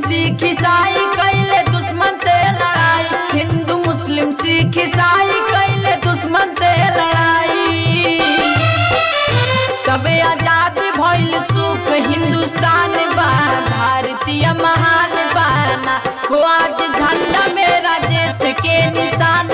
सिख ईसाई कैले दुश्मन से लड़ाई हिंदू मुस्लिम सिख ईसाई कैले दुश्मन से लड़ाई तबे आजाद भइल सुख हिंदुस्तान बा भारतीय महान बाना हो आज झंडा मेरा देश के निशान